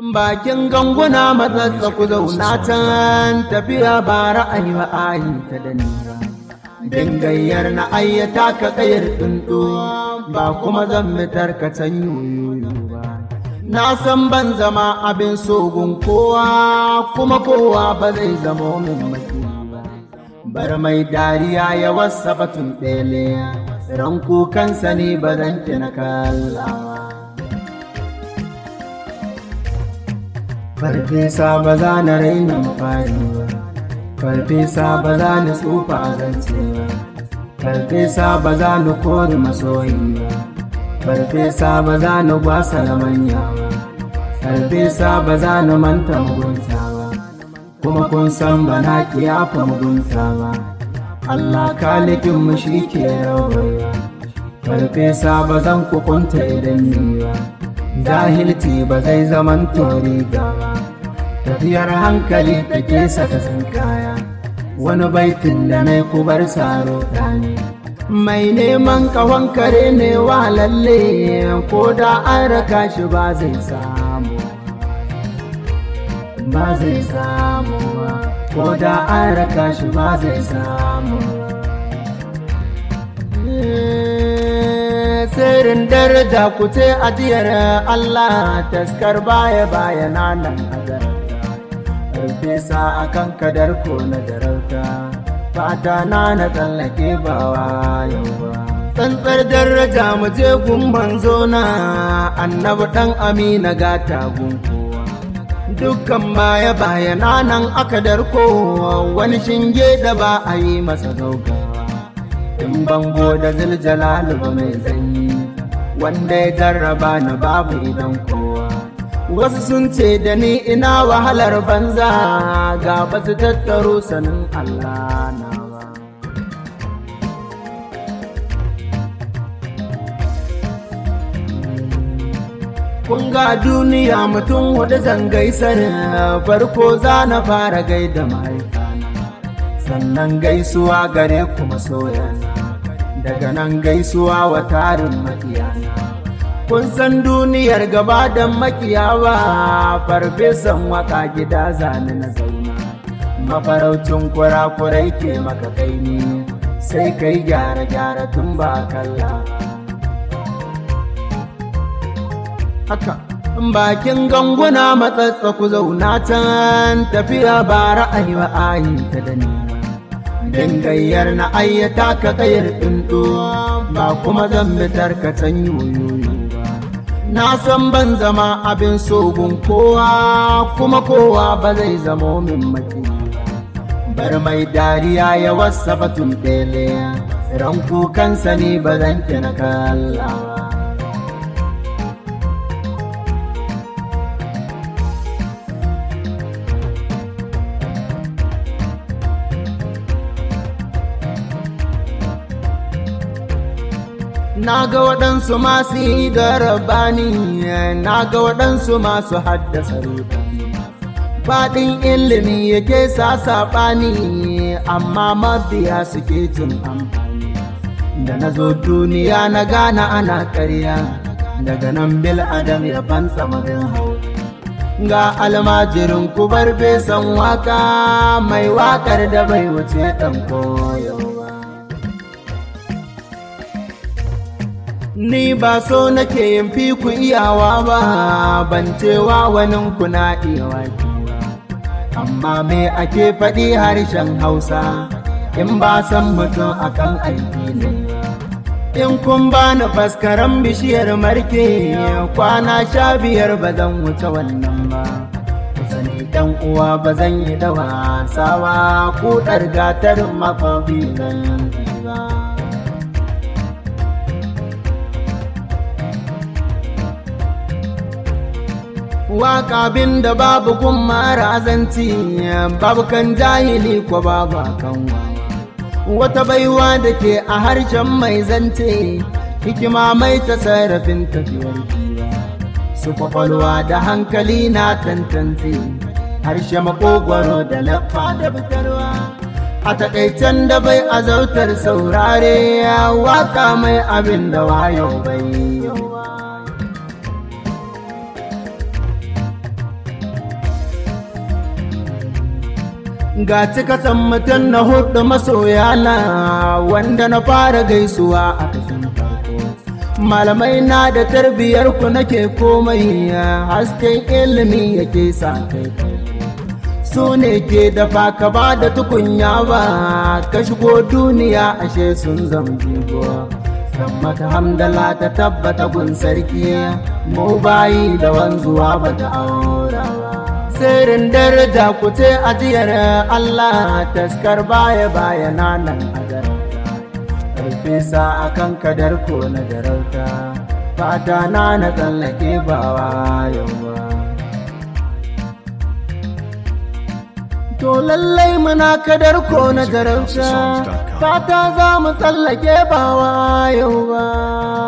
bakin ganguna matsatsa ku zauna can tafiya ba ra'ayi ba ayi ta da nira dangayyar na ayyata ka kayar tsuntsu ba kuma zan mitar ka can yoyoyo ba na san ban zama abin sogun kowa kuma kowa ba zai zama min maki ba bar mai dariya ya wasa batun ɗele ran kukansa ne ba zan na kallawa farfesa ba za na raina fari ba farfesa ba za ni tsufa a zance ba farfesa ba za ni kori masoyi ba farfesa ba za ni gwasa na manya ba farfesa ba za ni manta mugunta ba kuma kun san ba na kiyafa mugunta ba Allah kalikin mu shi ke rawa farfesa ba zan kukunta idan ni ba jahilci ba zai zaman tori ba tafiyar hankali take saka sun kaya wani baitin da na kubar saro ne mai neman kawon kare ne wa lalle ko da an raka shi ba zai samu ba zai samu ko da an raka shi ba zai samu sirrin daraja ku ce ajiyar Allah taskar baya baya nan azar Farfesa a kan kadar ko na darauta fata na na tsallake ba yau ba tsantsar daraja mu je gumban zona annabi dan amina gata gunkowa dukkan baya baya nan aka darko wani shinge da ba a yi masa gaugawa in bango da ziljalalu ba mai zanyi wanda ya jarraba na babu idan kowa wasu sun ce da ni ina wahalar banza ga basu tattaro sanin Allah na ba kun ga duniya mutum hudu zangai sanin farko za na fara gaida mahaifana sannan gaisuwa gare ku masoyana daga nan gaisuwa wa tarin makiyana kun san duniyar gaba da makiyawa farfesan waka gida zane na zauna mafaraucin kurakurai ke maka kaini sai kai gyara-gyara tun ba kalla haka bakin ganguna matsatsa ku zauna can tafiya ba ra'ayi ba ayi ta da ni dangayyar na ayyata ka kayar tsuntsu ba kuma zan bitar ka can yoyoyo na san ban zama abin sogun kowa kuma kowa ba zai zamo min maki bar mai dariya ya wasa batun ɗele ran kukansa ne ba zan na kallawa na ga waɗansu masu yi da rabani na ga waɗansu masu haddasa rudani faɗin ilimi yake sa saɓani amma mabiya suke cin amfani da na zo duniya na gana ana ƙarya daga nan bil adam ya fansa marin hau ga almajirin kubar besan waka mai wakar da bai wuce ɗan koyo Ni ba so nake yin fi ku iyawa ba, ban cewa wani kuna iya waki ba. Amma me ake faɗi harshen Hausa, in ba san mutum akan aiki ne. In kun ba ni faskaran bishiyar marke, kwana sha biyar ba zan wuce wannan ba. Sani dan uwa ba zan yi da wasawa, kuɗar gatar makobi zan yi ba. waka bin da babu kun marazanci babu kan jahili ko babu kan wata baiwa da ke a harshen mai zance hikima mai ta sarrafin tafiyar su kwakwalwa da hankali na tantance harshe makogwaro da laffa da fitarwa a takaicen da bai azautar saurare waka mai abin da wayo bai ga cikatan mutum na hudu masoyana wanda na fara gaisuwa a kashin farko malamai na da tarbiyar ku nake komai hasken ilimi yake sa kai su ne ke dafa ka ba da tukunya ba ka shigo duniya ashe sun zama jigo maka hamdala ta tabbata gun sarki mu bayi da wanzuwa ba ta aura sirrin daraja ku ce ajiyar Allah taskar baya baya nan a farfesa a kan kadar ko na darauta fata na na tsallake bawa yawa to lallai muna kadar ko na darauta fata za mu tsallake bawa yawa